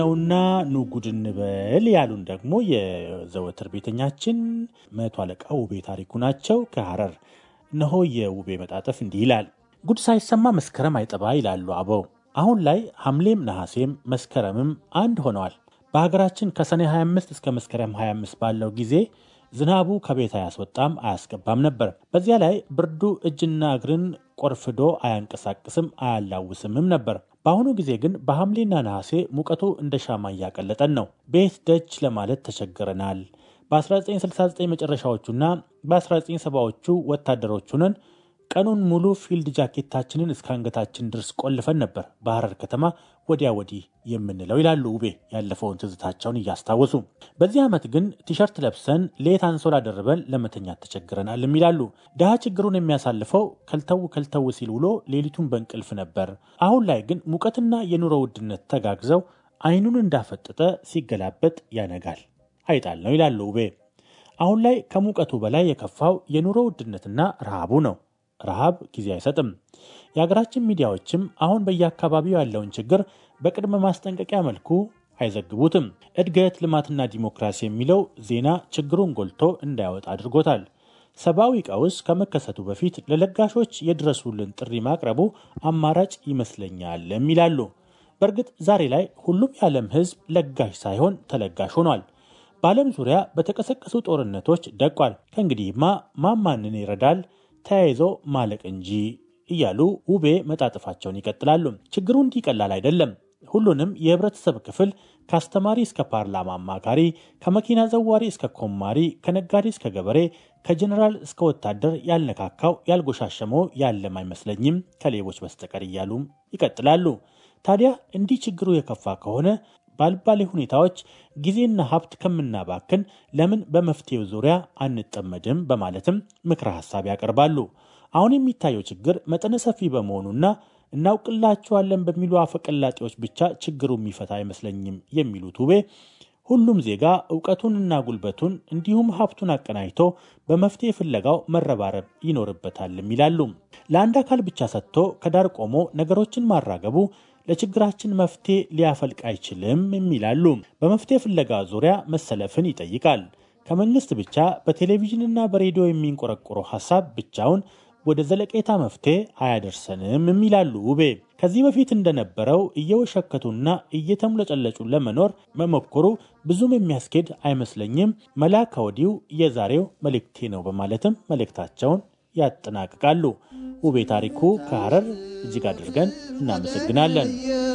ነውና ኑ ጉድ እንበል ያሉን ደግሞ የዘወትር ቤተኛችን መቶ አለቃ ውቤ ታሪኩ ናቸው ከሐረር። እነሆ የውቤ መጣጠፍ እንዲህ ይላል። ጉድ ሳይሰማ መስከረም አይጠባ ይላሉ አበው። አሁን ላይ ሐምሌም ነሐሴም መስከረምም አንድ ሆነዋል። በሀገራችን ከሰኔ 25 እስከ መስከረም 25 ባለው ጊዜ ዝናቡ ከቤት አያስወጣም አያስገባም ነበር። በዚያ ላይ ብርዱ እጅና እግርን ቆርፍዶ አያንቀሳቅስም አያላውስምም ነበር። በአሁኑ ጊዜ ግን በሐምሌና ነሐሴ ሙቀቱ እንደ ሻማ እያቀለጠን ነው። ቤት ደጅ ለማለት ተቸግረናል። በ1969 መጨረሻዎቹና በ1970ዎቹ ወታደሮች ሆነን ቀኑን ሙሉ ፊልድ ጃኬታችንን እስከ አንገታችን ድረስ ቆልፈን ነበር በሐረር ከተማ ወዲያ ወዲህ የምንለው ይላሉ ውቤ ያለፈውን ትዝታቸውን እያስታወሱ። በዚህ ዓመት ግን ቲሸርት ለብሰን ሌት አንሶላ ደርበን ለመተኛት ተቸግረናል ይላሉ። ድሃ ችግሩን የሚያሳልፈው ከልተው ከልተው ሲል ውሎ ሌሊቱን በእንቅልፍ ነበር። አሁን ላይ ግን ሙቀትና የኑሮ ውድነት ተጋግዘው አይኑን እንዳፈጠጠ ሲገላበጥ ያነጋል አይጣል ነው ይላሉ ውቤ። አሁን ላይ ከሙቀቱ በላይ የከፋው የኑሮ ውድነትና ረሃቡ ነው። ረሃብ ጊዜ አይሰጥም። የሀገራችን ሚዲያዎችም አሁን በየአካባቢው ያለውን ችግር በቅድመ ማስጠንቀቂያ መልኩ አይዘግቡትም። እድገት፣ ልማትና ዲሞክራሲ የሚለው ዜና ችግሩን ጎልቶ እንዳያወጣ አድርጎታል። ሰብአዊ ቀውስ ከመከሰቱ በፊት ለለጋሾች የድረሱልን ጥሪ ማቅረቡ አማራጭ ይመስለኛል ይላሉ። በእርግጥ ዛሬ ላይ ሁሉም የዓለም ሕዝብ ለጋሽ ሳይሆን ተለጋሽ ሆኗል። በዓለም ዙሪያ በተቀሰቀሱ ጦርነቶች ደቋል። ከእንግዲህማ ማማንን ይረዳል ተያይዞ ማለቅ እንጂ እያሉ ውቤ መጣጥፋቸውን ይቀጥላሉ። ችግሩ እንዲህ ቀላል አይደለም። ሁሉንም የህብረተሰብ ክፍል ከአስተማሪ እስከ ፓርላማ አማካሪ፣ ከመኪና ዘዋሪ እስከ ኮማሪ፣ ከነጋዴ እስከ ገበሬ፣ ከጀኔራል እስከ ወታደር ያልነካካው ያልጎሻሸመው ያለም አይመስለኝም ከሌቦች በስተቀር እያሉም ይቀጥላሉ። ታዲያ እንዲህ ችግሩ የከፋ ከሆነ ባልባሌ ሁኔታዎች ጊዜና ሀብት ከምናባክን ለምን በመፍትሄው ዙሪያ አንጠመድም? በማለትም ምክረ ሀሳብ ያቀርባሉ። አሁን የሚታየው ችግር መጠነ ሰፊ በመሆኑና እናውቅላቸዋለን በሚሉ አፈቀላጤዎች ብቻ ችግሩ የሚፈታ አይመስለኝም የሚሉት ውቤ ሁሉም ዜጋ እውቀቱንና ጉልበቱን እንዲሁም ሀብቱን አቀናጅቶ በመፍትሄ ፍለጋው መረባረብ ይኖርበታልም ይላሉ። ለአንድ አካል ብቻ ሰጥቶ ከዳር ቆሞ ነገሮችን ማራገቡ ለችግራችን መፍትሄ ሊያፈልቅ አይችልም የሚላሉ። በመፍትሄ ፍለጋ ዙሪያ መሰለፍን ይጠይቃል። ከመንግስት ብቻ በቴሌቪዥንና በሬዲዮ የሚንቆረቆረው ሀሳብ ብቻውን ወደ ዘለቄታ መፍትሄ አያደርሰንም የሚላሉ ውቤ። ከዚህ በፊት እንደነበረው እየወሸከቱና እየተሙለጨለጩ ለመኖር መሞከሩ ብዙም የሚያስኬድ አይመስለኝም። መላ ከወዲሁ የዛሬው መልእክቴ ነው በማለትም መልእክታቸውን ያጠናቅቃሉ። ውቤ ታሪኩ ከሐረር እጅግ አድርገን እናመሰግናለን።